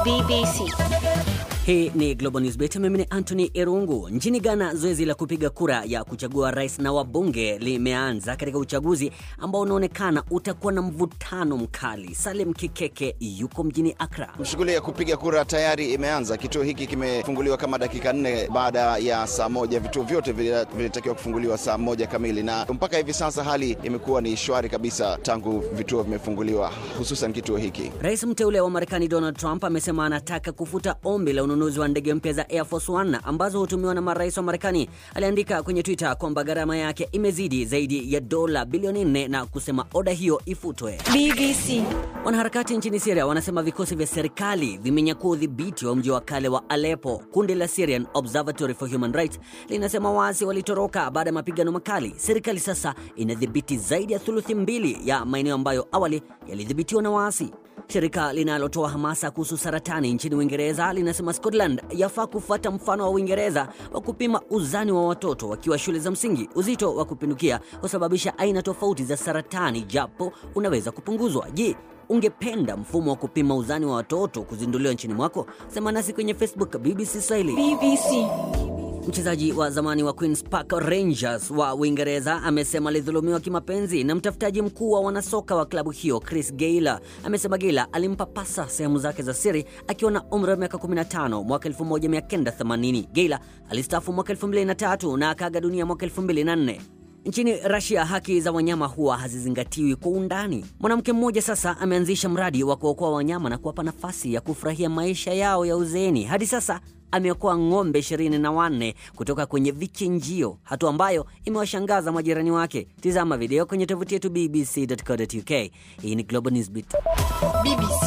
BBC. Hii ni Global News Beat. Mimi ni Anthony Irungu. Nchini Ghana, zoezi la kupiga kura ya kuchagua rais na wabunge limeanza katika uchaguzi ambao unaonekana utakuwa na mvutano mkali. Salim Kikeke yuko mjini Accra. Shughuli ya kupiga kura tayari imeanza. Kituo hiki kimefunguliwa kama dakika nne baada ya saa moja. Vituo vyote vilitakiwa kufunguliwa saa moja kamili, na mpaka hivi sasa hali imekuwa ni shwari kabisa tangu vituo vimefunguliwa, hususan kituo hiki. Rais mteule wa Marekani Donald Trump amesema anataka kufuta ombi la ununuzi wa ndege mpya za Air Force One ambazo hutumiwa na marais wa Marekani. Aliandika kwenye Twitter kwamba gharama yake imezidi zaidi ya dola bilioni nne na kusema oda hiyo ifutwe. BBC. Wanaharakati nchini Syria wanasema vikosi vya serikali vimenyakua udhibiti wa mji wa kale wa Aleppo. Kundi la Syrian Observatory for Human Rights linasema waasi walitoroka baada ya mapigano makali. Serikali sasa inadhibiti zaidi ya thuluthi mbili ya maeneo ambayo awali yalidhibitiwa na waasi. Shirika linalotoa hamasa kuhusu saratani nchini Uingereza linasema Scotland yafaa kufuata mfano wa Uingereza wa kupima uzani wa watoto wakiwa shule za msingi. Uzito wa kupindukia husababisha aina tofauti za saratani, japo unaweza kupunguzwa. Je, ungependa mfumo wa kupima uzani wa watoto kuzinduliwa nchini mwako? Sema nasi kwenye Facebook BBC Swahili. BBC. Mchezaji wa zamani wa Queens Park Rangers wa Uingereza amesema alidhulumiwa kimapenzi na mtafutaji mkuu wa wanasoka wa klabu hiyo Chris Gayle. Amesema Gayle alimpapasa sehemu zake za siri akiwa na umri wa miaka 15 mwaka 1980. Gayle alistaafu mwaka 2003 na akaaga dunia mwaka 2004. Nchini Russia haki za wanyama huwa hazizingatiwi kwa undani. Mwanamke mmoja sasa ameanzisha mradi wa kuokoa wanyama na kuwapa nafasi ya kufurahia maisha yao ya uzeeni. Hadi sasa ameokoa ng'ombe ishirini na wanne kutoka kwenye vichinjio, hatua ambayo imewashangaza majirani wake. Tizama video kwenye tovuti yetu bbc.co.uk. Hii ni Global Newsbeat. BBC.